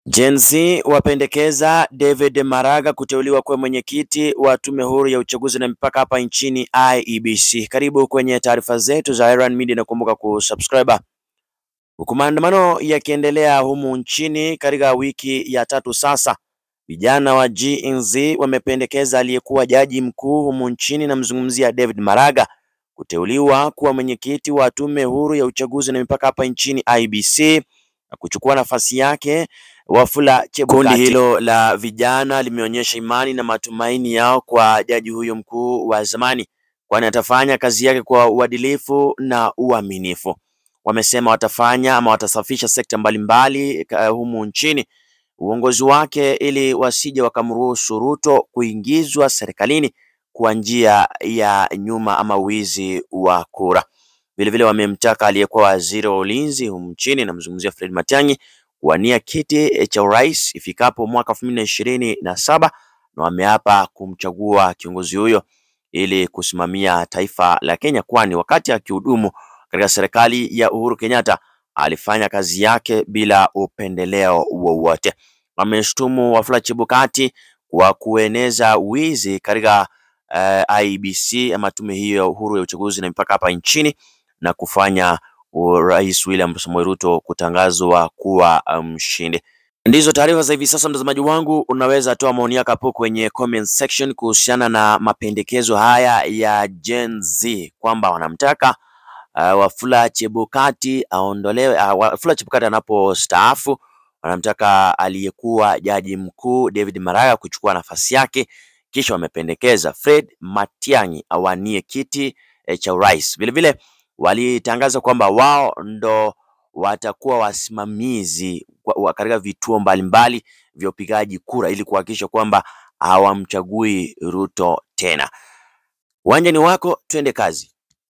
Gen Z wapendekeza David Maraga kuteuliwa kuwa mwenyekiti wa tume huru ya uchaguzi na mipaka hapa nchini IEBC. Karibu kwenye taarifa zetu za Iran Media na kumbuka kusubscribe. Huku maandamano yakiendelea humu nchini katika wiki ya tatu sasa, vijana wa Gen Z wamependekeza aliyekuwa jaji mkuu humu nchini, namzungumzia David Maraga kuteuliwa kuwa mwenyekiti wa tume huru ya uchaguzi na mipaka hapa nchini IEBC na kuchukua nafasi yake Wafula Chebukati. Kundi hilo la vijana limeonyesha imani na matumaini yao kwa jaji huyo mkuu wa zamani, kwani atafanya kazi yake kwa uadilifu na uaminifu. Wamesema watafanya ama watasafisha sekta mbalimbali uh, humu nchini uongozi wake ili wasije wakamruhusu Ruto kuingizwa serikalini kwa njia ya nyuma ama wizi wa kura. Vilevile wamemtaka aliyekuwa waziri wa ulinzi humu nchini, namzungumzia Fred Matiang'i kuwania kiti cha urais ifikapo mwaka elfu mbili na ishirini na saba na wameapa kumchagua kiongozi huyo ili kusimamia taifa la Kenya, kwani wakati akihudumu katika serikali ya Uhuru Kenyatta alifanya kazi yake bila upendeleo wowote. Wameshtumu Wafula Chebukati kwa kueneza wizi katika uh, IEBC ama tume hiyo ya uhuru ya uchaguzi na mipaka hapa nchini na kufanya Rais William Samoei Ruto kutangazwa kuwa mshindi. Um, ndizo taarifa za hivi sasa, mtazamaji wangu, unaweza toa maoni yako hapo kwenye comment section kuhusiana na mapendekezo haya ya Gen Z kwamba wanamtaka uh, Wafula Chebukati aondolewe. Uh, Wafula Chebukati anapostaafu wanamtaka aliyekuwa jaji mkuu David Maraga kuchukua nafasi yake, kisha wamependekeza Fred Matiang'i awanie kiti eh, cha urais. Vilevile walitangaza kwamba wao ndo watakuwa wasimamizi katika vituo mbalimbali vya upigaji kura ili kuhakikisha kwamba hawamchagui Ruto tena. Uwanja ni wako, twende kazi.